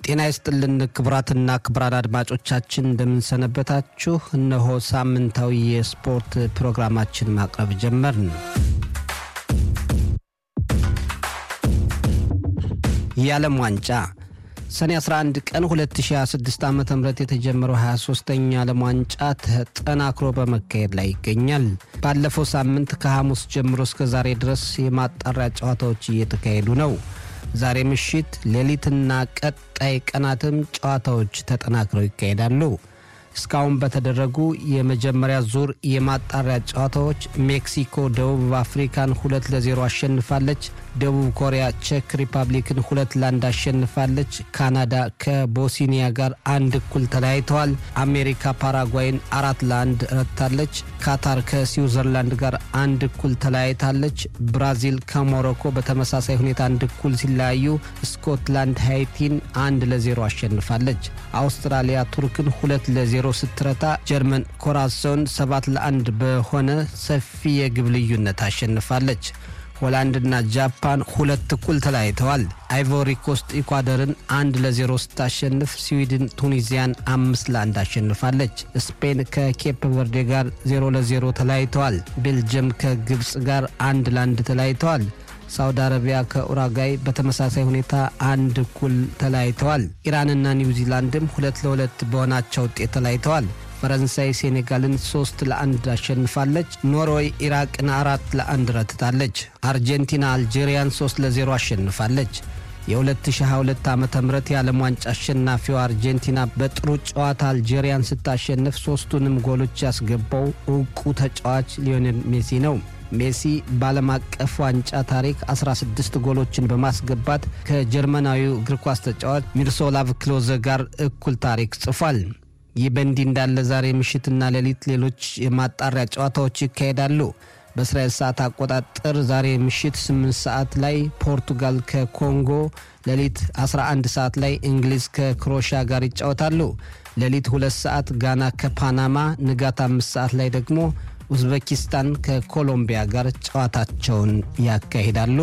ጤና ይስጥልን ክቡራትና ክቡራን አድማጮቻችን እንደምንሰነበታችሁ። እነሆ ሳምንታዊ የስፖርት ፕሮግራማችን ማቅረብ ጀመርን። የዓለም ዋንጫ ሰኔ 11 ቀን 2026 ዓ ም የተጀመረው 23ኛ ዓለም ዋንጫ ተጠናክሮ በመካሄድ ላይ ይገኛል። ባለፈው ሳምንት ከሐሙስ ጀምሮ እስከ ዛሬ ድረስ የማጣሪያ ጨዋታዎች እየተካሄዱ ነው። ዛሬ ምሽት ሌሊትና ቀጣይ ቀናትም ጨዋታዎች ተጠናክረው ይካሄዳሉ። እስካሁን በተደረጉ የመጀመሪያ ዙር የማጣሪያ ጨዋታዎች ሜክሲኮ ደቡብ አፍሪካን ሁለት ለዜሮ አሸንፋለች። ደቡብ ኮሪያ ቼክ ሪፐብሊክን ሁለት ለአንድ አሸንፋለች። ካናዳ ከቦስኒያ ጋር አንድ እኩል ተለያይተዋል። አሜሪካ ፓራጓይን አራት ለአንድ ረታለች። ካታር ከስዊዘርላንድ ጋር አንድ እኩል ተለያይታለች። ብራዚል ከሞሮኮ በተመሳሳይ ሁኔታ አንድ እኩል ሲለያዩ፣ ስኮትላንድ ሃይቲን አንድ ለዜሮ አሸንፋለች። አውስትራሊያ ቱርክን ሁለት ለዜሮ ስትረታ፣ ጀርመን ኮራሶን ሰባት ለአንድ በሆነ ሰፊ የግብ ልዩነት አሸንፋለች። ሆላንድና ጃፓን ሁለት እኩል ተለያይተዋል። አይቮሪ ኮስት ኢኳዶርን አንድ ለዜሮ ስታሸንፍ ስዊድን ቱኒዚያን አምስት ለአንድ አሸንፋለች። ስፔን ከኬፕ ቨርዴ ጋር ዜሮ ለዜሮ ተለያይተዋል። ቤልጅየም ከግብፅ ጋር አንድ ለአንድ ተለያይተዋል። ሳውዲ አረቢያ ከኡራጋይ በተመሳሳይ ሁኔታ አንድ እኩል ተለያይተዋል። ኢራንና ኒውዚላንድም ሁለት ለሁለት በሆናቸው ውጤት ተለያይተዋል። ፈረንሳይ ሴኔጋልን ሶስት ለአንድ አሸንፋለች። ኖርዌይ ኢራቅን አራት ለአንድ ረትታለች። አርጀንቲና አልጄሪያን ሶስት ለዜሮ አሸንፋለች። የ2022 ዓ ም የዓለም ዋንጫ አሸናፊው አርጀንቲና በጥሩ ጨዋታ አልጄሪያን ስታሸንፍ ሶስቱንም ጎሎች ያስገባው እውቁ ተጫዋች ሊዮኔል ሜሲ ነው። ሜሲ በዓለም አቀፍ ዋንጫ ታሪክ 16 ጎሎችን በማስገባት ከጀርመናዊው እግር ኳስ ተጫዋች ሚርሶላቭ ክሎዘ ጋር እኩል ታሪክ ጽፏል። ይህ በእንዲህ እንዳለ ዛሬ ምሽትና ሌሊት ሌሎች የማጣሪያ ጨዋታዎች ይካሄዳሉ። በእስራኤል ሰዓት አቆጣጠር ዛሬ ምሽት 8 ሰዓት ላይ ፖርቱጋል ከኮንጎ፣ ሌሊት 11 ሰዓት ላይ እንግሊዝ ከክሮሻ ጋር ይጫወታሉ። ሌሊት 2 ሰዓት ጋና ከፓናማ፣ ንጋት 5 ሰዓት ላይ ደግሞ ኡዝቤኪስታን ከኮሎምቢያ ጋር ጨዋታቸውን ያካሂዳሉ።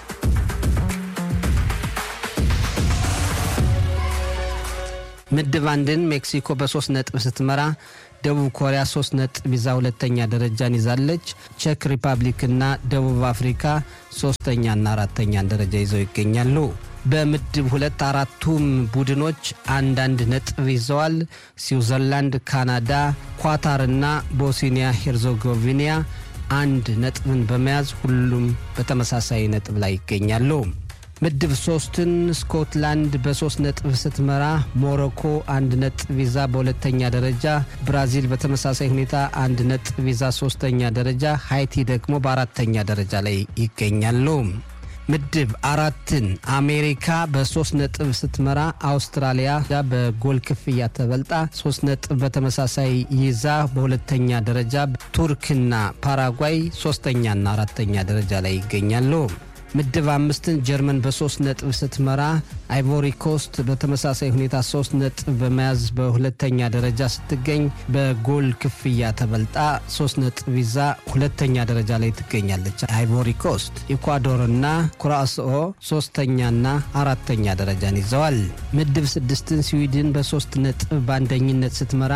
ምድብ አንድን ሜክሲኮ በሶስት ነጥብ ስትመራ ደቡብ ኮሪያ ሶስት ነጥብ ይዛ ሁለተኛ ደረጃን ይዛለች። ቼክ ሪፐብሊክና ደቡብ አፍሪካ ሶስተኛና አራተኛን ደረጃ ይዘው ይገኛሉ። በምድብ ሁለት አራቱም ቡድኖች አንዳንድ ነጥብ ይዘዋል። ስዊዘርላንድ፣ ካናዳ፣ ኳታርና ቦስኒያ ሄርዞጎቪና አንድ ነጥብን በመያዝ ሁሉም በተመሳሳይ ነጥብ ላይ ይገኛሉ። ምድብ ሶስትን ስኮትላንድ በሶስት ነጥብ ስትመራ ሞሮኮ አንድ ነጥብ ይዛ በሁለተኛ ደረጃ፣ ብራዚል በተመሳሳይ ሁኔታ አንድ ነጥብ ይዛ ሶስተኛ ደረጃ፣ ሃይቲ ደግሞ በአራተኛ ደረጃ ላይ ይገኛሉ። ምድብ አራትን አሜሪካ በሶስት ነጥብ ስትመራ አውስትራሊያ በጎል ክፍያ ተበልጣ ሶስት ነጥብ በተመሳሳይ ይዛ በሁለተኛ ደረጃ፣ ቱርክና ፓራጓይ ሶስተኛና አራተኛ ደረጃ ላይ ይገኛሉ። ምድብ አምስትን ጀርመን በሶስት ነጥብ ስትመራ አይቮሪ ኮስት በተመሳሳይ ሁኔታ ሶስት ነጥብ በመያዝ በሁለተኛ ደረጃ ስትገኝ በጎል ክፍያ ተበልጣ ሶስት ነጥብ ይዛ ሁለተኛ ደረጃ ላይ ትገኛለች። አይቮሪ ኮስት፣ ኢኳዶርና ኩራስኦ ሶስተኛና አራተኛ ደረጃን ይዘዋል። ምድብ ስድስትን ስዊድን በሶስት ነጥብ በአንደኝነት ስትመራ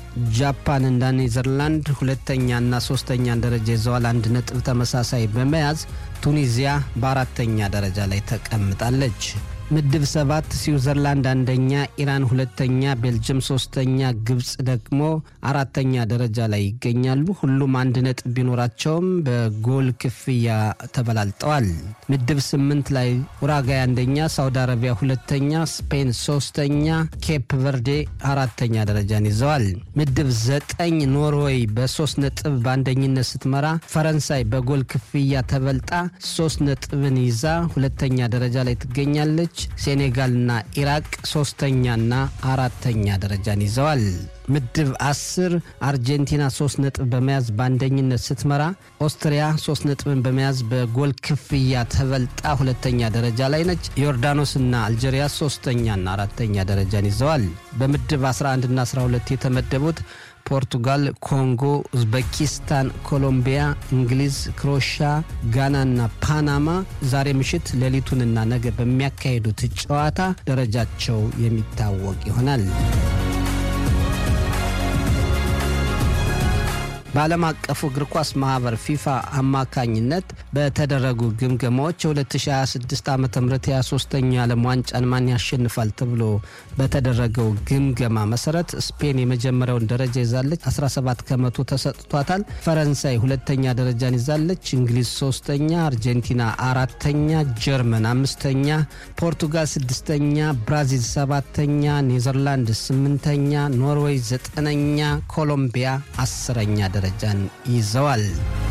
ጃፓን እና ኔዘርላንድ ሁለተኛና ሶስተኛን ደረጃ ይዘዋል። አንድ ነጥብ ተመሳሳይ በመያዝ ቱኒዚያ በአራተኛ ደረጃ ላይ ተቀምጣለች። ምድብ ሰባት ስዊዘርላንድ አንደኛ፣ ኢራን ሁለተኛ፣ ቤልጅየም ሶስተኛ፣ ግብፅ ደግሞ አራተኛ ደረጃ ላይ ይገኛሉ። ሁሉም አንድ ነጥብ ቢኖራቸውም በጎል ክፍያ ተበላልጠዋል። ምድብ ስምንት ላይ ኡራጋይ አንደኛ፣ ሳውዲ አረቢያ ሁለተኛ፣ ስፔን ሶስተኛ፣ ኬፕ ቨርዴ አራተኛ ደረጃን ይዘዋል። ምድብ ዘጠኝ ኖርዌይ በሶስት ነጥብ በአንደኝነት ስትመራ፣ ፈረንሳይ በጎል ክፍያ ተበልጣ ሶስት ነጥብን ይዛ ሁለተኛ ደረጃ ላይ ትገኛለች። ሴኔጋልና ኢራቅ ሶስተኛና አራተኛ ደረጃን ይዘዋል። ምድብ አስር አርጀንቲና ሶስት ነጥብ በመያዝ በአንደኝነት ስትመራ ኦስትሪያ ሶስት ነጥብን በመያዝ በጎል ክፍያ ተበልጣ ሁለተኛ ደረጃ ላይ ነች። ዮርዳኖስና አልጄሪያ ሶስተኛና አራተኛ ደረጃን ይዘዋል። በምድብ 11ና 12 የተመደቡት ፖርቱጋል፣ ኮንጎ፣ ኡዝቤኪስታን፣ ኮሎምቢያ፣ እንግሊዝ፣ ክሮሻ፣ ጋናና ፓናማ ዛሬ ምሽት ሌሊቱንና ነገ በሚያካሂዱት ጨዋታ ደረጃቸው የሚታወቅ ይሆናል። በዓለም አቀፉ እግር ኳስ ማህበር ፊፋ አማካኝነት በተደረጉ ግምገማዎች የ2026 ዓ ም የ23ኛ ዓለም ዋንጫን ማን ያሸንፋል ተብሎ በተደረገው ግምገማ መሰረት ስፔን የመጀመሪያውን ደረጃ ይዛለች፣ 17 ከመቶ ተሰጥቷታል። ፈረንሳይ ሁለተኛ ደረጃን ይዛለች፣ እንግሊዝ ሶስተኛ፣ አርጀንቲና አራተኛ፣ ጀርመን አምስተኛ፣ ፖርቱጋል ስድስተኛ፣ ብራዚል ሰባተኛ፣ ኔዘርላንድ ስምንተኛ፣ ኖርዌይ ዘጠነኛ፣ ኮሎምቢያ አስረኛ ደረጃን ይዘዋል።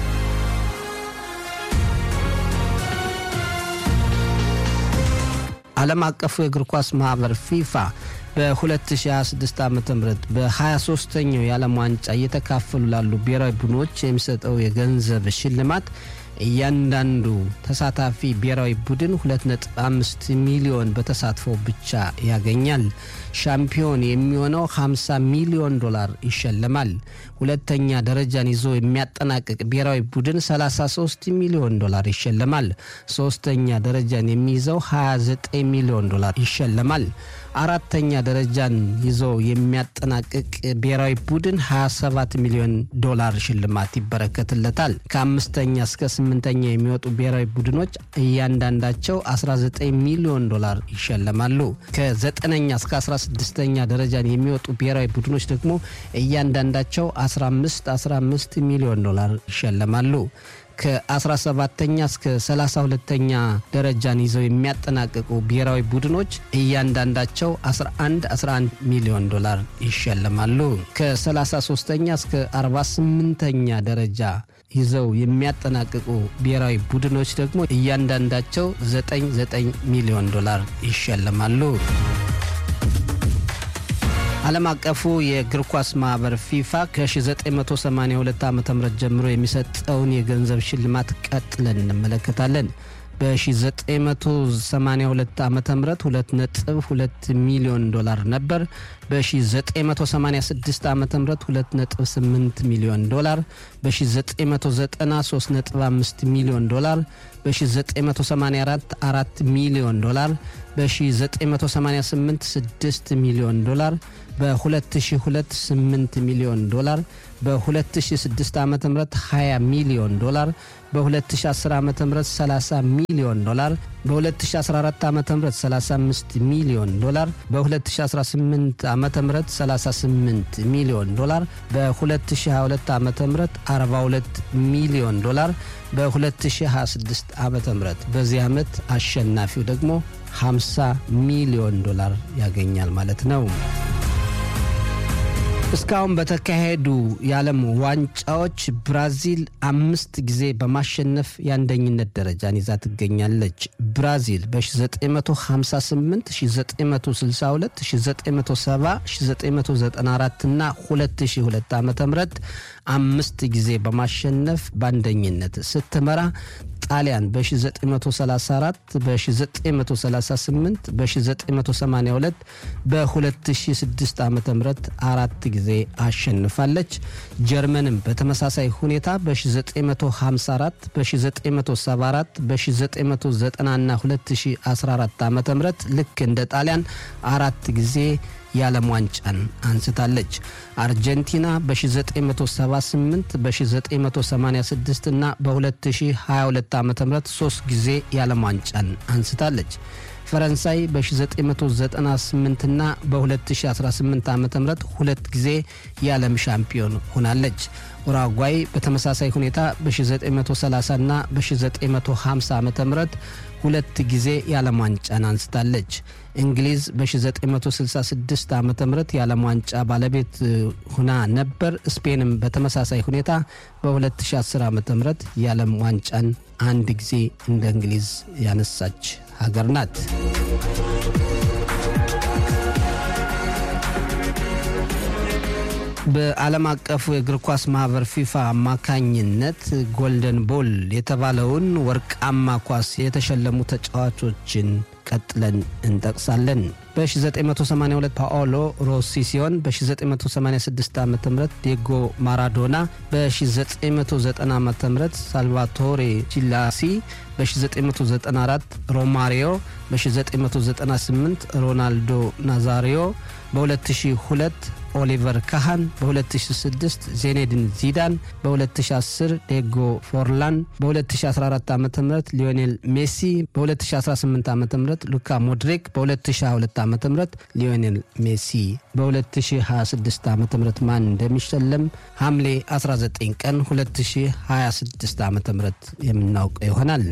ዓለም አቀፉ የእግር ኳስ ማህበር ፊፋ በ2026 ዓ ም በ23ኛው የዓለም ዋንጫ እየተካፈሉ ላሉ ብሔራዊ ቡድኖች የሚሰጠው የገንዘብ ሽልማት እያንዳንዱ ተሳታፊ ብሔራዊ ቡድን 2.5 ሚሊዮን በተሳትፎ ብቻ ያገኛል። ሻምፒዮን የሚሆነው 50 ሚሊዮን ዶላር ይሸለማል። ሁለተኛ ደረጃን ይዞ የሚያጠናቅቅ ብሔራዊ ቡድን 33 ሚሊዮን ዶላር ይሸለማል። ሶስተኛ ደረጃን የሚይዘው 29 ሚሊዮን ዶላር ይሸለማል። አራተኛ ደረጃን ይዞ የሚያጠናቅቅ ብሔራዊ ቡድን 27 ሚሊዮን ዶላር ሽልማት ይበረከትለታል። ከአምስተኛ እስከ ስምንተኛ የሚወጡ ብሔራዊ ቡድኖች እያንዳንዳቸው 19 ሚሊዮን ዶላር ይሸለማሉ። ከዘጠነኛ እስከ 16ኛ ደረጃን የሚወጡ ብሔራዊ ቡድኖች ደግሞ እያንዳንዳቸው 15 15 ሚሊዮን ዶላር ይሸለማሉ። ከ17ተኛ እስከ 32ተኛ ደረጃን ይዘው የሚያጠናቅቁ ብሔራዊ ቡድኖች እያንዳንዳቸው 11 11 ሚሊዮን ዶላር ይሸለማሉ። ከ33ተኛ እስከ 48ተኛ ደረጃ ይዘው የሚያጠናቅቁ ብሔራዊ ቡድኖች ደግሞ እያንዳንዳቸው 99 ሚሊዮን ዶላር ይሸለማሉ። ዓለም አቀፉ የእግር ኳስ ማህበር ፊፋ ከ1982 ዓ ም ጀምሮ የሚሰጠውን የገንዘብ ሽልማት ቀጥለን እንመለከታለን። በ1982 ዓ ም 2.2 ሚሊዮን ዶላር ነበር። በ1986 ዓ ም 2.8 ሚሊዮን ዶላር፣ በ1990 3.5 ሚሊዮን ዶላር፣ በ1984 4 ሚሊዮን ዶላር፣ በ1988 6 ሚሊዮን ዶላር፣ በ2002 8 ሚሊዮን ዶላር፣ በ2006 ዓ ም 20 ሚሊዮን ዶላር፣ በ2010 ዓ ም 30 ሚሊዮን ዶላር፣ በ2014 ዓ ም 35 ሚሊዮን ዶላር፣ በ2018 ዓ ም 38 ሚሊዮን ዶላር፣ በ2022 ዓ ም 42 ሚሊዮን ዶላር፣ በ2026 ዓ ም በዚህ ዓመት አሸናፊው ደግሞ 50 ሚሊዮን ዶላር ያገኛል ማለት ነው። እስካሁን በተካሄዱ የዓለም ዋንጫዎች ብራዚል አምስት ጊዜ በማሸነፍ የአንደኝነት ደረጃን ይዛ ትገኛለች። ብራዚል በ1958፣ 1962፣ 1970፣ 1994 እና 2002 ዓ ም አምስት ጊዜ በማሸነፍ በአንደኝነት ስትመራ ጣሊያን በ1934 በ1938 በ1982 በ2006 ዓ ም አራት ጊዜ አሸንፋለች። ጀርመንም በተመሳሳይ ሁኔታ በ1954 በ1974 በ1990 እና 2014 ዓ ም ልክ እንደ ጣሊያን አራት ጊዜ የዓለም ዋንጫን አንስታለች። አርጀንቲና በ1978 በ1986 እና በ2022 ዓ ም ሶስት ጊዜ የዓለም ዋንጫን አንስታለች። ፈረንሳይ በ1998 እና በ2018 ዓ ም ሁለት ጊዜ የዓለም ሻምፒዮን ሆናለች። ኡራጓይ በተመሳሳይ ሁኔታ በ1930 እና በ1950 ዓ ም ሁለት ጊዜ የዓለም ዋንጫን አንስታለች። እንግሊዝ በ1966 ዓ ም የዓለም ዋንጫ ባለቤት ሁና ነበር። ስፔንም በተመሳሳይ ሁኔታ በ2010 ዓ ም የዓለም ዋንጫን አንድ ጊዜ እንደ እንግሊዝ ያነሳች ሀገር ናት። በዓለም አቀፉ የእግር ኳስ ማህበር ፊፋ አማካኝነት ጎልደን ቦል የተባለውን ወርቃማ ኳስ የተሸለሙ ተጫዋቾችን ቀጥለን እንጠቅሳለን። በ1982 ፓኦሎ ሮሲ ሲሆን በ1986 ዓ ም ዲየጎ ማራዶና፣ በ1990 ዓ ም ሳልቫቶሬ ቺላሲ፣ በ1994 ሮማሪዮ፣ በ1998 ሮናልዶ ናዛሪዮ፣ በ2002 ኦሊቨር ካሃን፣ በ2006 ዜኔድን ዚዳን፣ በ2010 ዴጎ ፎርላን፣ በ2014 ዓ ም ሊዮኔል ሜሲ፣ በ2018 ዓ ም ሉካ ሞድሪክ፣ በ2022 ዓ ም ሊዮኔል ሜሲ። በ2026 ዓ ም ማን እንደሚሸለም ሐምሌ 19 ቀን 2026 ዓ ም የምናውቀው ይሆናል።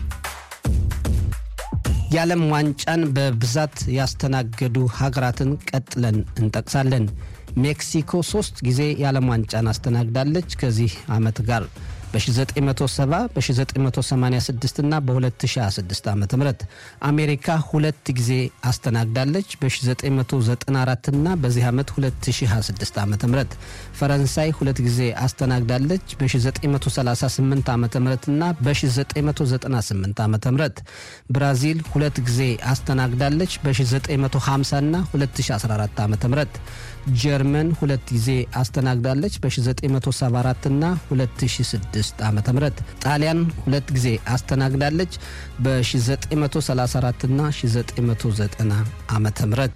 የዓለም ዋንጫን በብዛት ያስተናገዱ ሀገራትን ቀጥለን እንጠቅሳለን። ሜክሲኮ ሶስት ጊዜ የዓለም ዋንጫን አስተናግዳለች። ከዚህ ዓመት ጋር በ1970 በ1986 እና በ2026 ዓ ም አሜሪካ ሁለት ጊዜ አስተናግዳለች በ1994 እና በዚህ ዓመት 2026 ዓ ም ፈረንሳይ ሁለት ጊዜ አስተናግዳለች በ1938 ዓ ም እና በ1998 ዓ ም ብራዚል ሁለት ጊዜ አስተናግዳለች በ1950 እና 2014 ዓ ም ጀርመን ሁለት ጊዜ አስተናግዳለች በ1974 እና 2006 ዓ ም ጣሊያን ሁለት ጊዜ አስተናግዳለች በ1934 እና 1990 ዓ ም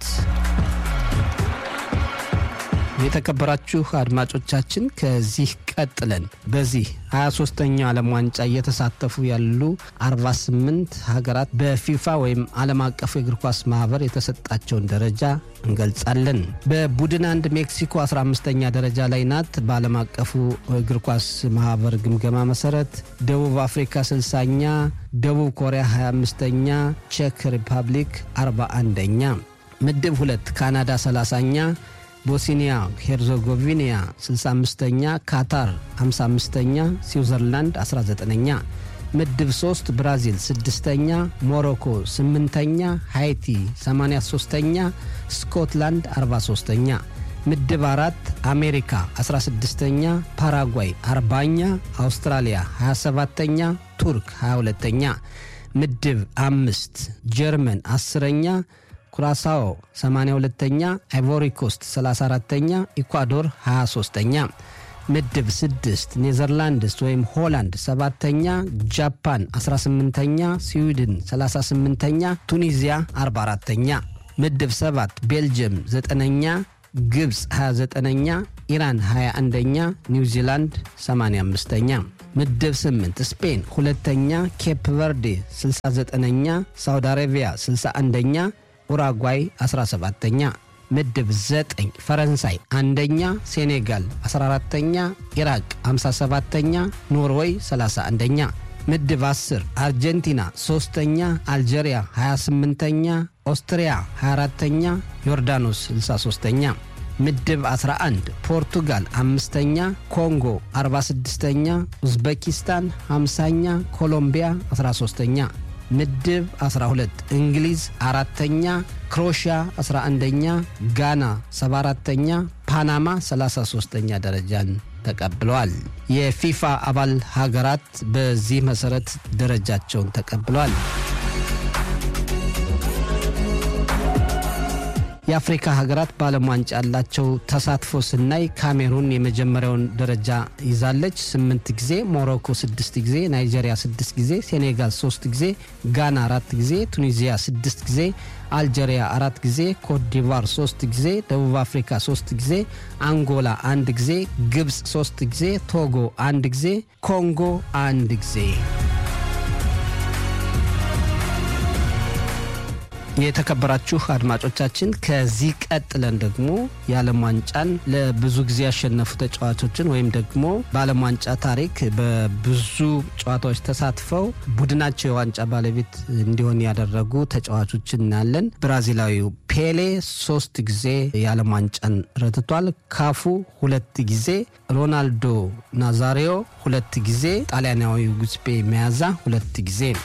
የተከበራችሁ አድማጮቻችን ከዚህ ቀጥለን በዚህ 23ኛው ዓለም ዋንጫ እየተሳተፉ ያሉ 48 ሀገራት በፊፋ ወይም ዓለም አቀፉ የእግር ኳስ ማህበር የተሰጣቸውን ደረጃ እንገልጻለን። በቡድን አንድ ሜክሲኮ 15ኛ ደረጃ ላይ ናት። በዓለም አቀፉ እግር ኳስ ማህበር ግምገማ መሰረት ደቡብ አፍሪካ 60ኛ፣ ደቡብ ኮሪያ 25ኛ፣ ቼክ ሪፐብሊክ 41ኛ። ምድብ ሁለት ካናዳ 30ኛ ቦስኒያ ሄርዞጎቪኒያ 65ኛ፣ ካታር 55ኛ፣ ስዊዘርላንድ 19ኛ። ምድብ 3 ብራዚል 6ኛ፣ ሞሮኮ 8ኛ፣ ሃይቲ 83ኛ፣ ስኮትላንድ 43ኛ። ምድብ 4 አሜሪካ 16ኛ፣ ፓራጓይ 40ኛ፣ አውስትራሊያ 27ኛ፣ ቱርክ 22ኛ። ምድብ 5 ጀርመን 10ኛ ኩራሳኦ 82ኛ፣ አይቮሪኮስት 34ተኛ፣ ኢኳዶር 23ተኛ። ምድብ 6 ኔዘርላንድስ ወይም ሆላንድ 7ተኛ፣ ጃፓን 18ተኛ፣ ስዊድን 38ተኛ፣ ቱኒዚያ 44ተኛ። ምድብ 7 ቤልጅየም 9ኛ፣ ግብፅ 29ኛ፣ ኢራን 21ኛ፣ ኒውዚላንድ 85ኛ። ምድብ 8 ስፔን ሁለተኛ፣ ኬፕ ቨርዴ 69ኛ፣ ሳውዲ አረቢያ 61ኛ ኡራጓይ 17ተኛ። ምድብ 9 ፈረንሳይ አንደኛ፣ ሴኔጋል 14ተኛ፣ ኢራቅ 57ተኛ፣ ኖርዌይ 31ኛ። ምድብ 10 አርጀንቲና 3ተኛ፣ አልጄሪያ 28ተኛ፣ ኦስትሪያ 24ተኛ፣ ዮርዳኖስ 63ተኛ። ምድብ 11 ፖርቱጋል አምስተኛ፣ ኮንጎ 46ተኛ፣ ኡዝቤኪስታን 50ኛ፣ ኮሎምቢያ 13ተኛ። ምድብ 12 እንግሊዝ አራተኛ፣ ክሮሽያ 11ኛ፣ ጋና 74ተኛ፣ ፓናማ 33ኛ ደረጃን ተቀብለዋል። የፊፋ አባል ሀገራት በዚህ መሰረት ደረጃቸውን ተቀብለዋል። የአፍሪካ ሀገራት በዓለም ዋንጫ ያላቸው ተሳትፎ ስናይ ካሜሩን የመጀመሪያውን ደረጃ ይዛለች፣ ስምንት ጊዜ፣ ሞሮኮ ስድስት ጊዜ፣ ናይጄሪያ ስድስት ጊዜ፣ ሴኔጋል ሶስት ጊዜ፣ ጋና አራት ጊዜ፣ ቱኒዚያ ስድስት ጊዜ፣ አልጄሪያ አራት ጊዜ፣ ኮትዲቫር ሶስት ጊዜ፣ ደቡብ አፍሪካ ሶስት ጊዜ፣ አንጎላ አንድ ጊዜ፣ ግብፅ ሶስት ጊዜ፣ ቶጎ አንድ ጊዜ፣ ኮንጎ አንድ ጊዜ። የተከበራችሁ አድማጮቻችን ከዚህ ቀጥለን ደግሞ የዓለም ዋንጫን ለብዙ ጊዜ ያሸነፉ ተጫዋቾችን ወይም ደግሞ በዓለም ዋንጫ ታሪክ በብዙ ጨዋታዎች ተሳትፈው ቡድናቸው የዋንጫ ባለቤት እንዲሆን ያደረጉ ተጫዋቾችን እናያለን። ብራዚላዊው ፔሌ ሶስት ጊዜ የዓለም ዋንጫን ረትቷል። ካፉ ሁለት ጊዜ፣ ሮናልዶ ናዛሪዮ ሁለት ጊዜ፣ ጣሊያናዊው ጉስፔ መያዛ ሁለት ጊዜ ነው።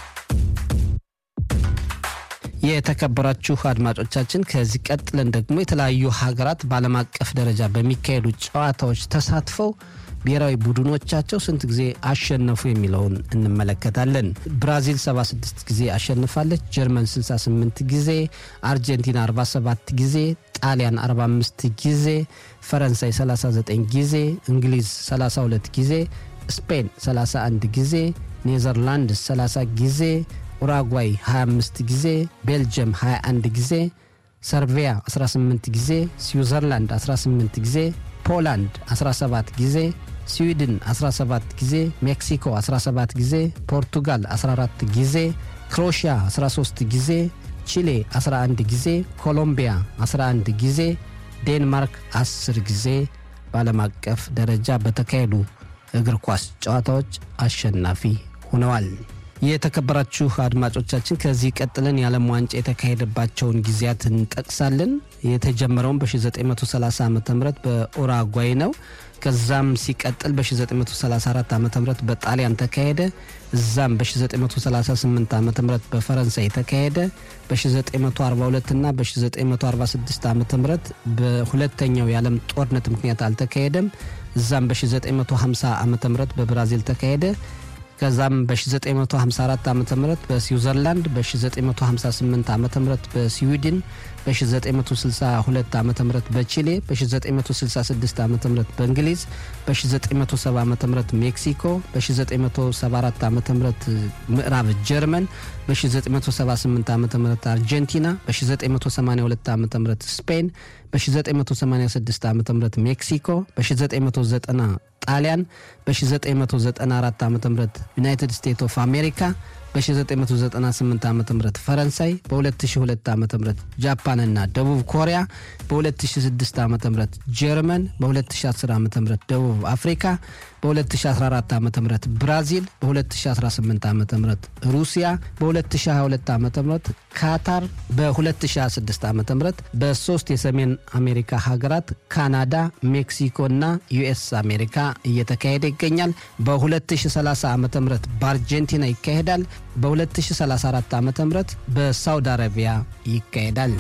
የተከበራችሁ አድማጮቻችን ከዚህ ቀጥለን ደግሞ የተለያዩ ሀገራት በዓለም አቀፍ ደረጃ በሚካሄዱ ጨዋታዎች ተሳትፈው ብሔራዊ ቡድኖቻቸው ስንት ጊዜ አሸነፉ የሚለውን እንመለከታለን። ብራዚል 76 ጊዜ አሸንፋለች። ጀርመን 68 ጊዜ፣ አርጀንቲና 47 ጊዜ፣ ጣሊያን 45 ጊዜ፣ ፈረንሳይ 39 ጊዜ፣ እንግሊዝ 32 ጊዜ፣ ስፔን 31 ጊዜ፣ ኔዘርላንድስ 30 ጊዜ፣ ኡራጓይ 25 ጊዜ፣ ቤልጅየም 21 ጊዜ፣ ሰርቢያ 18 ጊዜ፣ ስዊዘርላንድ 18 ጊዜ፣ ፖላንድ 17 ጊዜ፣ ስዊድን 17 ጊዜ፣ ሜክሲኮ 17 ጊዜ፣ ፖርቱጋል 14 ጊዜ፣ ክሮሽያ 13 ጊዜ፣ ቺሌ 11 ጊዜ፣ ኮሎምቢያ 11 ጊዜ፣ ዴንማርክ 10 ጊዜ በዓለም አቀፍ ደረጃ በተካሄዱ እግር ኳስ ጨዋታዎች አሸናፊ ሆነዋል። የተከበራችሁ አድማጮቻችን ከዚህ ቀጥለን የዓለም ዋንጫ የተካሄደባቸውን ጊዜያት እንጠቅሳለን። የተጀመረውን በ1930 ዓ ም በኡራጓይ ነው። ከዛም ሲቀጥል በ1934 ዓ ም በጣሊያን ተካሄደ። እዛም በ1938 ዓ ም በፈረንሳይ ተካሄደ። በ1942 እና በ1946 ዓ ም በሁለተኛው የዓለም ጦርነት ምክንያት አልተካሄደም። እዛም በ1950 ዓ ም በብራዚል ተካሄደ። ከዛም በ1954 ዓ ም በስዊዘርላንድ በ1958 ዓ ም በስዊድን በ1962 ዓ ም በቺሌ በ1966 ዓ ም በእንግሊዝ በ1970 ዓ ም ሜክሲኮ በ1974 ዓ ም ምዕራብ ጀርመን በ1978 ዓ ም አርጀንቲና በ1982 ዓ ም ስፔን በ1986 ዓ ም ሜክሲኮ በ1990 ጣሊያን በ1994 ዓ ም ዩናይትድ ስቴትስ ኦፍ አሜሪካ በ1998 ዓ ም ፈረንሳይ በ2002 ዓ ም ጃፓንና ደቡብ ኮሪያ በ2006 ዓ ም ጀርመን በ2010 ዓ ም ደቡብ አፍሪካ በ2014 ዓ ም ብራዚል በ2018 ዓ ም ሩሲያ በ2022 ዓ ም ካታር በ2026 ዓ ም በሶስት የሰሜን አሜሪካ ሀገራት ካናዳ፣ ሜክሲኮ እና ዩኤስ አሜሪካ እየተካሄደ ይገኛል። በ2030 ዓ ም በአርጀንቲና ይካሄዳል። በ2034 ዓ ም በሳውዲ አረቢያ ይካሄዳል።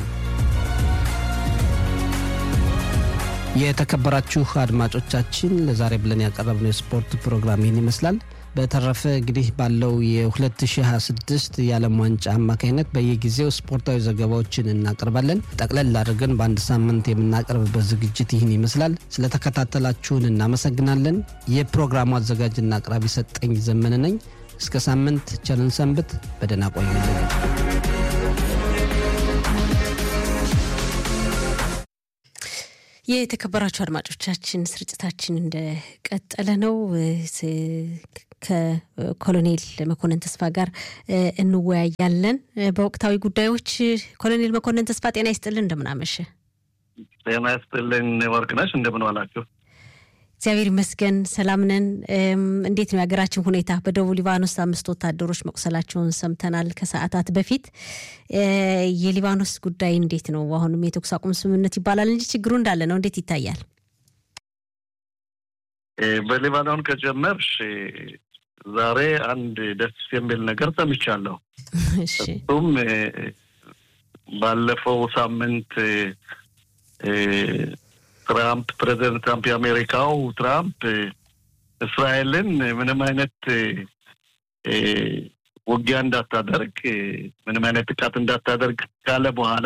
የተከበራችሁ አድማጮቻችን ለዛሬ ብለን ያቀረብነው የስፖርት ፕሮግራም ይህን ይመስላል። በተረፈ እንግዲህ ባለው የ2026 የዓለም ዋንጫ አማካኝነት በየጊዜው ስፖርታዊ ዘገባዎችን እናቀርባለን። ጠቅለል አድርገን በአንድ ሳምንት የምናቀርብበት ዝግጅት ይህን ይመስላል። ስለተከታተላችሁን እናመሰግናለን። የፕሮግራሙ አዘጋጅና አቅራቢ ሰጠኝ ዘመን ነኝ። እስከ ሳምንት ቸርን ሰንብት። በደህና ቆዩልን። የተከበራችሁ አድማጮቻችን ስርጭታችን እንደቀጠለ ነው። ከኮሎኔል መኮንን ተስፋ ጋር እንወያያለን በወቅታዊ ጉዳዮች። ኮሎኔል መኮንን ተስፋ ጤና ይስጥልን፣ እንደምናመሸ። ጤና ይስጥልን ወርቅነሽ፣ እንደምን ዋላችሁ? እግዚአብሔር ይመስገን ሰላም ነን። እንዴት ነው የሀገራችን ሁኔታ? በደቡብ ሊባኖስ አምስት ወታደሮች መቁሰላቸውን ሰምተናል ከሰዓታት በፊት። የሊባኖስ ጉዳይ እንዴት ነው? አሁንም የተኩስ አቁም ስምምነት ይባላል እንጂ ችግሩ እንዳለ ነው። እንዴት ይታያል? በሊባኖን ከጀመርሽ ዛሬ አንድ ደስ የሚል ነገር ሰምቻለሁ። እሱም ባለፈው ሳምንት ትራምፕ ፕሬዚደንት ትራምፕ የአሜሪካው ትራምፕ እስራኤልን ምንም አይነት ውጊያ እንዳታደርግ ምንም አይነት ጥቃት እንዳታደርግ ካለ በኋላ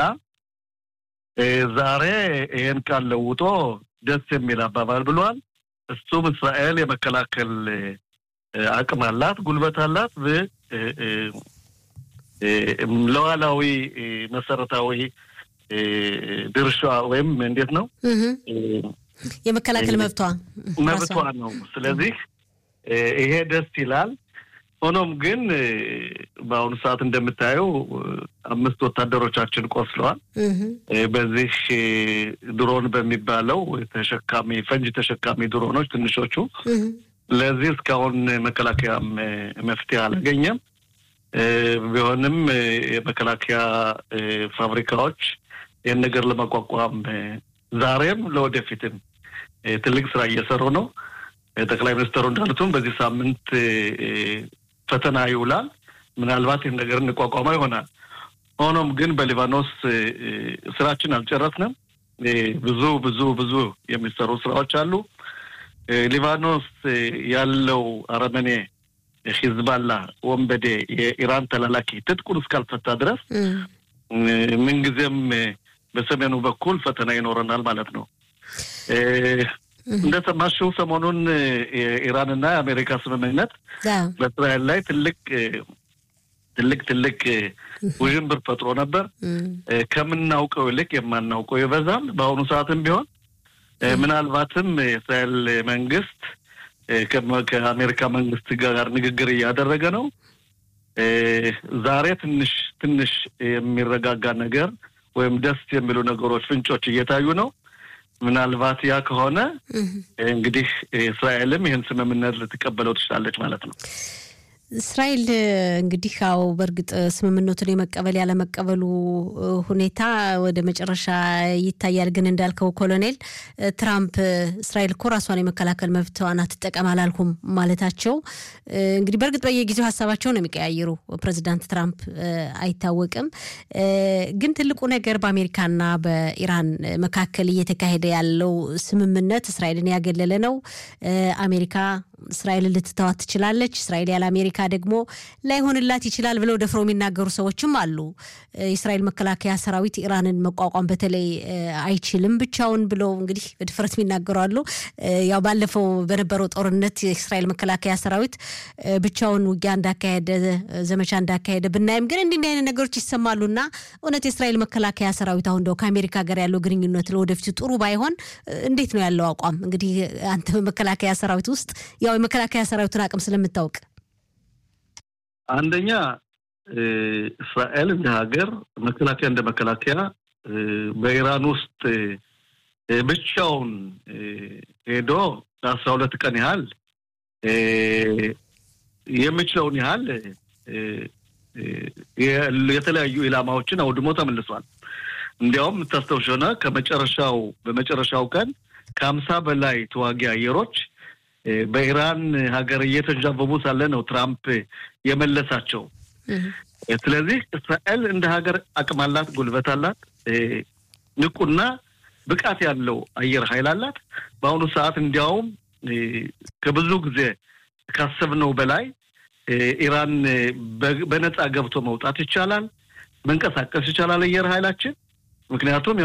ዛሬ ይሄን ቃል ለውጦ ደስ የሚል አባባል ብሏል። እሱም እስራኤል የመከላከል አቅም አላት፣ ጉልበት አላት፣ ለዋላዊ መሰረታዊ ድርሻ ወይም እንዴት ነው የመከላከል መብቷ መብቷ ነው። ስለዚህ ይሄ ደስ ይላል። ሆኖም ግን በአሁኑ ሰዓት እንደምታየው አምስት ወታደሮቻችን ቆስለዋል። በዚህ ድሮን በሚባለው ተሸካሚ ፈንጅ ተሸካሚ ድሮኖች ትንሾቹ። ለዚህ እስካሁን መከላከያም መፍትሄ አላገኘም። ቢሆንም የመከላከያ ፋብሪካዎች ይህን ነገር ለመቋቋም ዛሬም ለወደፊትም ትልቅ ስራ እየሰሩ ነው። ጠቅላይ ሚኒስትሩ እንዳሉትም በዚህ ሳምንት ፈተና ይውላል። ምናልባት ይህን ነገር እንቋቋማ ይሆናል። ሆኖም ግን በሊባኖስ ስራችን አልጨረስንም። ብዙ ብዙ ብዙ የሚሰሩ ስራዎች አሉ። ሊባኖስ ያለው አረመኔ ሂዝባላ ወንበዴ የኢራን ተላላኪ ትጥቁን እስካልፈታ ድረስ ምንጊዜም በሰሜኑ በኩል ፈተና ይኖረናል ማለት ነው። እንደሰማሽው ሰሞኑን የኢራንና የአሜሪካ ስምምነት በእስራኤል ላይ ትልቅ ትልቅ ትልቅ ውዥንብር ፈጥሮ ነበር። ከምናውቀው ይልቅ የማናውቀው ይበዛል። በአሁኑ ሰዓትም ቢሆን ምናልባትም የእስራኤል መንግስት ከአሜሪካ መንግስት ጋር ንግግር እያደረገ ነው። ዛሬ ትንሽ ትንሽ የሚረጋጋ ነገር ወይም ደስ የሚሉ ነገሮች ፍንጮች እየታዩ ነው። ምናልባት ያ ከሆነ እንግዲህ እስራኤልም ይህን ስምምነት ልትቀበለው ትችላለች ማለት ነው። እስራኤል እንግዲህ አዎ በእርግጥ ስምምነቱን የመቀበል ያለመቀበሉ ሁኔታ ወደ መጨረሻ ይታያል። ግን እንዳልከው ኮሎኔል ትራምፕ እስራኤል እኮ ራሷን የመከላከል መብቷን አትጠቀም አላልኩም ማለታቸው እንግዲህ በእርግጥ በየጊዜው ሀሳባቸው ነው የሚቀያየሩ ፕሬዚዳንት ትራምፕ አይታወቅም። ግን ትልቁ ነገር በአሜሪካና በኢራን መካከል እየተካሄደ ያለው ስምምነት እስራኤልን ያገለለ ነው። አሜሪካ እስራኤልን ልትተዋት ትችላለች። እስራኤል ያለ አሜሪካ ደግሞ ላይሆንላት ይችላል ብለው ደፍረው የሚናገሩ ሰዎችም አሉ። የእስራኤል መከላከያ ሰራዊት ኢራንን መቋቋም በተለይ አይችልም ብቻውን ብለው እንግዲህ በድፍረት የሚናገሩ አሉ። ያው ባለፈው በነበረው ጦርነት የእስራኤል መከላከያ ሰራዊት ብቻውን ውጊያ እንዳካሄደ ዘመቻ እንዳካሄደ ብናይም ግን እንዲህ አይነት ነገሮች ይሰማሉና እውነት የእስራኤል መከላከያ ሰራዊት አሁን እንደው ከአሜሪካ ጋር ያለው ግንኙነት ለወደፊቱ ጥሩ ባይሆን እንዴት ነው ያለው አቋም? እንግዲህ አንተ በመከላከያ ሰራዊት ውስጥ ያው የመከላከያ ሰራዊቱን አቅም ስለምታውቅ አንደኛ እስራኤል እንደ ሀገር መከላከያ እንደ መከላከያ በኢራን ውስጥ ብቻውን ሄዶ ለአስራ ሁለት ቀን ያህል የሚችለውን ያህል የተለያዩ ኢላማዎችን አውድሞ ተመልሷል። እንዲያውም የምታስታውሽ ሆነ ከመጨረሻው በመጨረሻው ቀን ከሀምሳ በላይ ተዋጊ አየሮች በኢራን ሀገር እየተንዣበቡ ሳለ ነው ትራምፕ የመለሳቸው። ስለዚህ እስራኤል እንደ ሀገር አቅም አላት፣ ጉልበት አላት፣ ንቁና ብቃት ያለው አየር ኃይል አላት። በአሁኑ ሰዓት እንዲያውም ከብዙ ጊዜ ካሰብነው በላይ ኢራን በነፃ ገብቶ መውጣት ይቻላል፣ መንቀሳቀስ ይቻላል አየር ኃይላችን። ምክንያቱም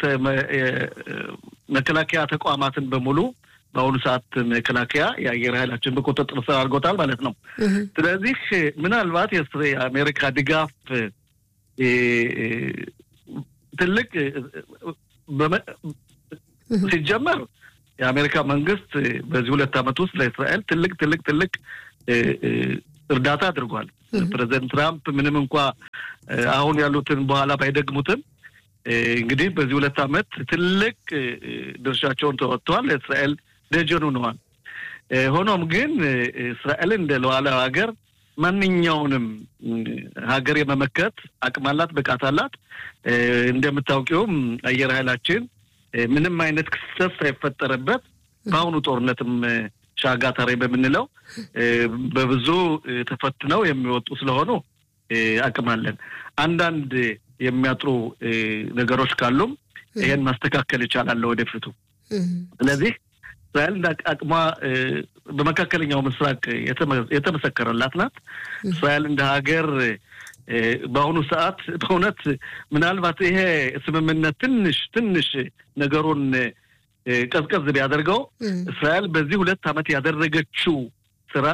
መከላከያ ተቋማትን በሙሉ በአሁኑ ሰዓት መከላከያ የአየር ኃይላችን በቁጥጥር ስር አድርጎታል ማለት ነው። ስለዚህ ምናልባት የአሜሪካ ድጋፍ ትልቅ ሲጀመር የአሜሪካ መንግስት በዚህ ሁለት ዓመት ውስጥ ለእስራኤል ትልቅ ትልቅ ትልቅ እርዳታ አድርጓል። ፕሬዚደንት ትራምፕ ምንም እንኳ አሁን ያሉትን በኋላ ባይደግሙትም እንግዲህ በዚህ ሁለት ዓመት ትልቅ ድርሻቸውን ተወጥተዋል። ለእስራኤል ደጀን ሆነዋል። ሆኖም ግን እስራኤል እንደ ሉዓላዊ ሀገር ማንኛውንም ሀገር የመመከት አቅም አላት፣ ብቃት አላት። እንደምታውቂውም አየር ኃይላችን ምንም አይነት ክስተት ሳይፈጠርበት በአሁኑ ጦርነትም ሻጋታሬ በምንለው በብዙ ተፈትነው የሚወጡ ስለሆኑ አቅም አለን። አንዳንድ የሚያጥሩ ነገሮች ካሉም ይሄን ማስተካከል ይቻላል ወደፊቱ። ስለዚህ እስራኤል እንደ አቅሟ በመካከለኛው ምስራቅ የተመሰከረላት ናት። እስራኤል እንደ ሀገር በአሁኑ ሰዓት በእውነት ምናልባት ይሄ ስምምነት ትንሽ ትንሽ ነገሩን ቀዝቀዝ ቢያደርገው እስራኤል በዚህ ሁለት ዓመት ያደረገችው ስራ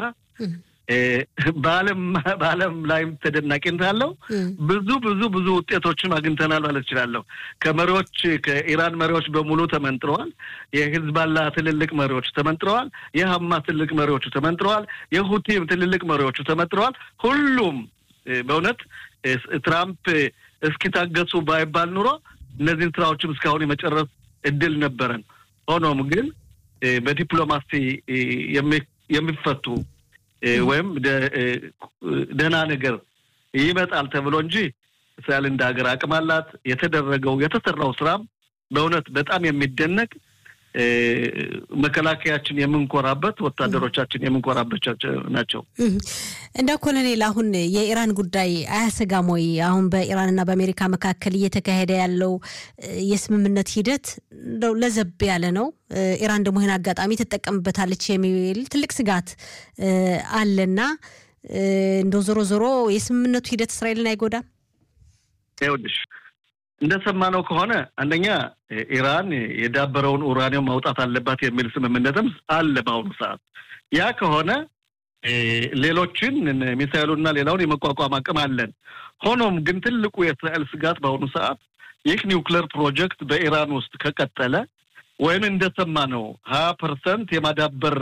በዓለም በዓለም ላይም ተደናቂነት አለው። ብዙ ብዙ ብዙ ውጤቶችም አግኝተናል ማለት እችላለሁ። ከመሪዎች ከኢራን መሪዎች በሙሉ ተመንጥረዋል። የሂዝባላ ትልልቅ መሪዎች ተመንጥረዋል። የሀማስ ትልልቅ መሪዎቹ ተመንጥረዋል። የሁቲም ትልልቅ መሪዎቹ ተመንጥረዋል። ሁሉም በእውነት ትራምፕ እስኪታገሱ ባይባል ኑሮ እነዚህን ስራዎችም እስካሁን የመጨረስ እድል ነበረን። ሆኖም ግን በዲፕሎማሲ የሚፈቱ ወይም ደህና ነገር ይመጣል ተብሎ እንጂ እስራኤል እንደ ሀገር አቅም አላት። የተደረገው የተሰራው ስራም በእውነት በጣም የሚደነቅ መከላከያችን የምንኮራበት ወታደሮቻችን የምንኮራበት ናቸው። እንደ ኮሎኔል አሁን የኢራን ጉዳይ አያሰጋም ወይ? አሁን በኢራንና በአሜሪካ መካከል እየተካሄደ ያለው የስምምነት ሂደት እንደው ለዘብ ያለ ነው። ኢራን ደግሞ ይህን አጋጣሚ ትጠቀምበታለች የሚል ትልቅ ስጋት አለና እንደው ዞሮ ዞሮ የስምምነቱ ሂደት እስራኤልን አይጎዳም? ይኸውልሽ እንደሰማነው ከሆነ አንደኛ ኢራን የዳበረውን ኡራኒየም ማውጣት አለባት የሚል ስምምነትም አለ በአሁኑ ሰዓት። ያ ከሆነ ሌሎችን ሚሳይሉና ሌላውን የመቋቋም አቅም አለን። ሆኖም ግን ትልቁ የእስራኤል ስጋት በአሁኑ ሰዓት ይህ ኒውክሌር ፕሮጀክት በኢራን ውስጥ ከቀጠለ ወይም እንደሰማነው ሀያ ፐርሰንት የማዳበር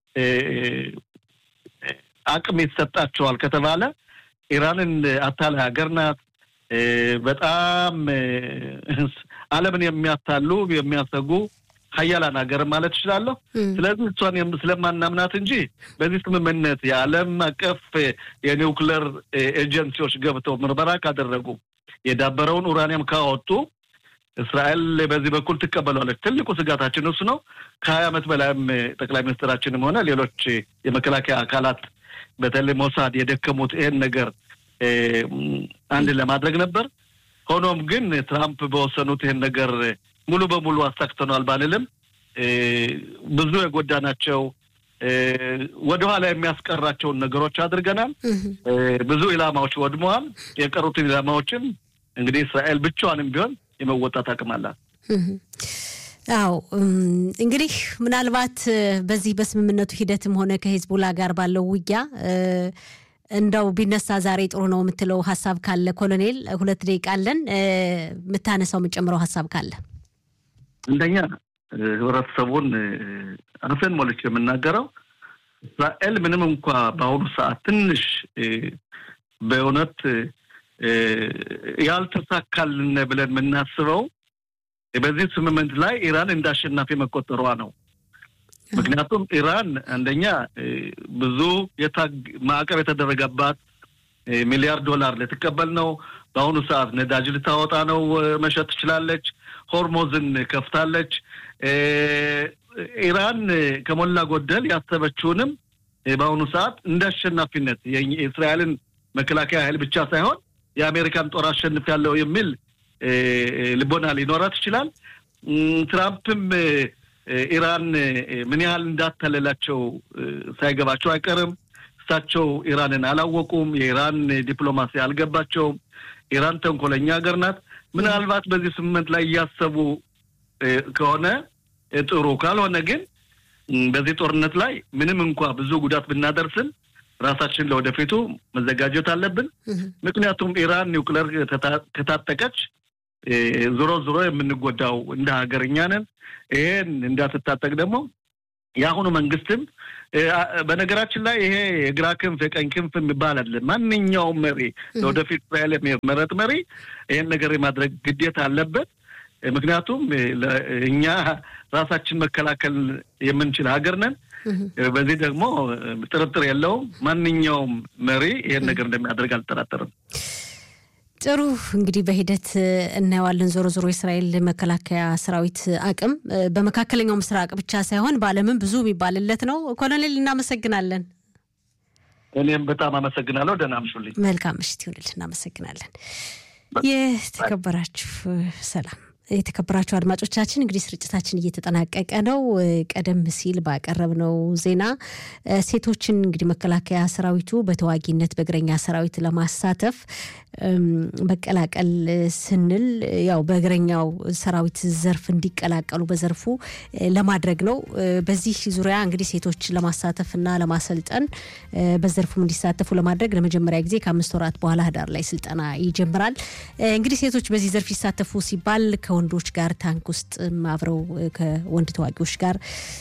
አቅም ይሰጣቸዋል ከተባለ ኢራንን አታላይ ሀገር ናት። በጣም ዓለምን የሚያታሉ የሚያሰጉ ሀያላን ሀገር ማለት እችላለሁ። ስለዚህ እሷን ስለማናምናት እንጂ በዚህ ስምምነት የዓለም አቀፍ የኒውክለር ኤጀንሲዎች ገብተው ምርመራ ካደረጉ የዳበረውን ኡራኒየም ካወጡ እስራኤል በዚህ በኩል ትቀበሏለች። ትልቁ ስጋታችን እሱ ነው። ከሀያ ዓመት በላይም ጠቅላይ ሚኒስትራችንም ሆነ ሌሎች የመከላከያ አካላት በተለይ ሞሳድ የደከሙት ይሄን ነገር አንድ ለማድረግ ነበር። ሆኖም ግን ትራምፕ በወሰኑት ይህን ነገር ሙሉ በሙሉ አሳክተኗል ባልልም ብዙ የጎዳናቸው ወደኋላ የሚያስቀራቸውን ነገሮች አድርገናል። ብዙ ኢላማዎች ወድመዋል። የቀሩትን ኢላማዎችን እንግዲህ እስራኤል ብቻዋንም ቢሆን የመወጣት አቅም አላት። አዎ እንግዲህ ምናልባት በዚህ በስምምነቱ ሂደትም ሆነ ከሂዝቡላ ጋር ባለው ውጊያ እንደው ቢነሳ ዛሬ ጥሩ ነው የምትለው ሀሳብ ካለ ኮሎኔል፣ ሁለት ደቂቃ አለን። የምታነሳው የምጨምረው ሀሳብ ካለ አንደኛ ህብረተሰቡን አፌን ሞልቼ የምናገረው እስራኤል ምንም እንኳ በአሁኑ ሰዓት ትንሽ በእውነት ያልተሳካልን ብለን የምናስበው በዚህ ስምምነት ላይ ኢራን እንደ አሸናፊ መቆጠሯ ነው። ምክንያቱም ኢራን አንደኛ ብዙ ማዕቀብ የተደረገባት ሚሊያርድ ዶላር ልትቀበል ነው። በአሁኑ ሰዓት ነዳጅ ልታወጣ ነው፣ መሸጥ ትችላለች። ሆርሞዝን ከፍታለች። ኢራን ከሞላ ጎደል ያሰበችውንም በአሁኑ ሰዓት እንደ አሸናፊነት የእስራኤልን መከላከያ ኃይል ብቻ ሳይሆን የአሜሪካን ጦር አሸንፍ ያለው የሚል ልቦና ሊኖራት ይችላል። ትራምፕም ኢራን ምን ያህል እንዳታለላቸው ሳይገባቸው አይቀርም። እሳቸው ኢራንን አላወቁም። የኢራን ዲፕሎማሲ አልገባቸውም። ኢራን ተንኮለኛ ሀገር ናት። ምናልባት በዚህ ስምምነት ላይ እያሰቡ ከሆነ ጥሩ፣ ካልሆነ ግን በዚህ ጦርነት ላይ ምንም እንኳ ብዙ ጉዳት ብናደርስም ራሳችን ለወደፊቱ መዘጋጀት አለብን። ምክንያቱም ኢራን ኒውክለር ከታጠቀች ዞሮ ዞሮ የምንጎዳው እንደ ሀገር እኛ ነን። ይሄን እንዳትታጠቅ ደግሞ የአሁኑ መንግስትም በነገራችን ላይ ይሄ የግራ ክንፍ የቀኝ ክንፍ የሚባል አለ። ማንኛውም መሪ ለወደፊት እስራኤል የሚመረጥ መሪ ይሄን ነገር የማድረግ ግዴታ አለበት። ምክንያቱም እኛ ራሳችን መከላከል የምንችል ሀገር ነን። በዚህ ደግሞ ጥርጥር የለውም። ማንኛውም መሪ ይሄን ነገር እንደሚያደርግ አልጠራጠርም። ጥሩ እንግዲህ በሂደት እናየዋለን። ዞሮ ዞሮ የእስራኤል መከላከያ ሰራዊት አቅም በመካከለኛው ምስራቅ ብቻ ሳይሆን በዓለምም ብዙ የሚባልለት ነው። ኮሎኔል እናመሰግናለን። እኔም በጣም አመሰግናለሁ። ደህና አምሹልኝ። መልካም ምሽት ይሁንል። እናመሰግናለን። የተከበራችሁ ሰላም የተከበራችሁ አድማጮቻችን እንግዲህ ስርጭታችን እየተጠናቀቀ ነው። ቀደም ሲል ባቀረብነው ዜና ሴቶችን እንግዲህ መከላከያ ሰራዊቱ በተዋጊነት በእግረኛ ሰራዊት ለማሳተፍ መቀላቀል ስንል ያው በእግረኛው ሰራዊት ዘርፍ እንዲቀላቀሉ በዘርፉ ለማድረግ ነው። በዚህ ዙሪያ እንግዲህ ሴቶች ለማሳተፍና ለማሰልጠን በዘርፉም እንዲሳተፉ ለማድረግ ለመጀመሪያ ጊዜ ከአምስት ወራት በኋላ ህዳር ላይ ስልጠና ይጀምራል። እንግዲህ ሴቶች በዚህ ዘርፍ ይሳተፉ ሲባል ከወንዶች ጋር ታንክ ውስጥ አብረው ከወንድ ተዋጊዎች ጋር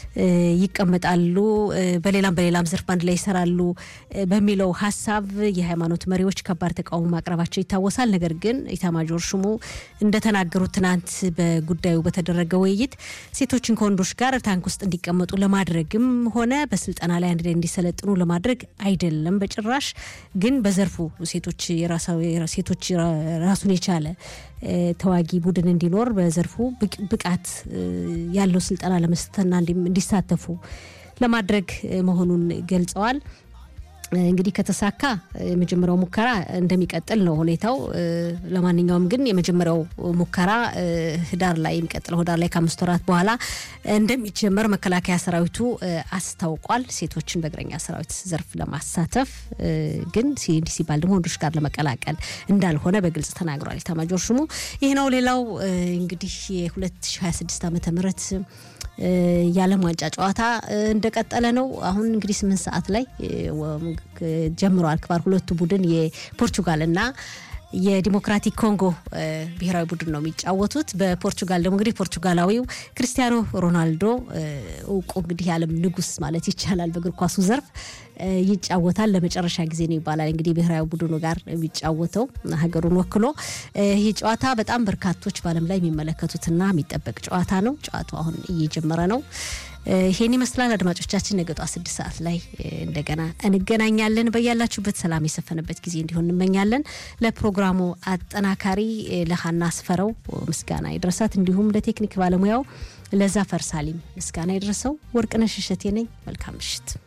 ይቀመጣሉ፣ በሌላም በሌላም ዘርፍ አንድ ላይ ይሰራሉ በሚለው ሀሳብ የሃይማኖት መሪዎች ከባድ ተቃውሞ ማቅረባቸው ይታወሳል። ነገር ግን ኢታማጆር ሹሙ እንደተናገሩት ትናንት በጉዳዩ በተደረገ ውይይት ሴቶችን ከወንዶች ጋር ታንክ ውስጥ እንዲቀመጡ ለማድረግም ሆነ በስልጠና ላይ አንድ ላይ እንዲሰለጥኑ ለማድረግ አይደለም በጭራሽ ግን በዘርፉ ሴቶች ሴቶች ራሱን የቻለ ተዋጊ ቡድን እንዲኖር በዘርፉ ብቃት ያለው ስልጠና ለመስጠትና እንዲሳተፉ ለማድረግ መሆኑን ገልጸዋል። እንግዲህ ከተሳካ የመጀመሪያው ሙከራ እንደሚቀጥል ነው ሁኔታው። ለማንኛውም ግን የመጀመሪያው ሙከራ ህዳር ላይ የሚቀጥለው ህዳር ላይ ከአምስት ወራት በኋላ እንደሚጀመር መከላከያ ሰራዊቱ አስታውቋል። ሴቶችን በእግረኛ ሰራዊት ዘርፍ ለማሳተፍ ግን እንዲህ ሲባል ደግሞ ወንዶች ጋር ለመቀላቀል እንዳልሆነ በግልጽ ተናግሯል ኤታማዦር ሹሙ። ይህ ነው። ሌላው እንግዲህ የ2026 ዓመተ ምህረት የዓለም ዋንጫ ጨዋታ እንደቀጠለ ነው። አሁን እንግዲህ ስምንት ሰዓት ላይ ጀምረዋል። ክባር ሁለቱ ቡድን የፖርቹጋልና የዲሞክራቲክ ኮንጎ ብሔራዊ ቡድን ነው የሚጫወቱት። በፖርቹጋል ደግሞ እንግዲህ ፖርቹጋላዊው ክርስቲያኖ ሮናልዶ እውቁ እንግዲህ የዓለም ንጉስ ማለት ይቻላል በእግር ኳሱ ዘርፍ ይጫወታል። ለመጨረሻ ጊዜ ነው ይባላል እንግዲህ ብሔራዊ ቡድኑ ጋር የሚጫወተው ሀገሩን ወክሎ። ይህ ጨዋታ በጣም በርካቶች በዓለም ላይ የሚመለከቱትና የሚጠበቅ ጨዋታ ነው። ጨዋታው አሁን እየጀመረ ነው። ይሄን ይመስላል። አድማጮቻችን ነገ ጠዋት ስድስት ሰዓት ላይ እንደገና እንገናኛለን። በያላችሁበት ሰላም የሰፈነበት ጊዜ እንዲሆን እንመኛለን። ለፕሮግራሙ አጠናካሪ ለሀና አስፈረው ምስጋና ይድረሳት፣ እንዲሁም ለቴክኒክ ባለሙያው ለዛፈር ሳሊም ምስጋና ይድረሰው። ወርቅነሽ እሸቴ ነኝ። መልካም ምሽት።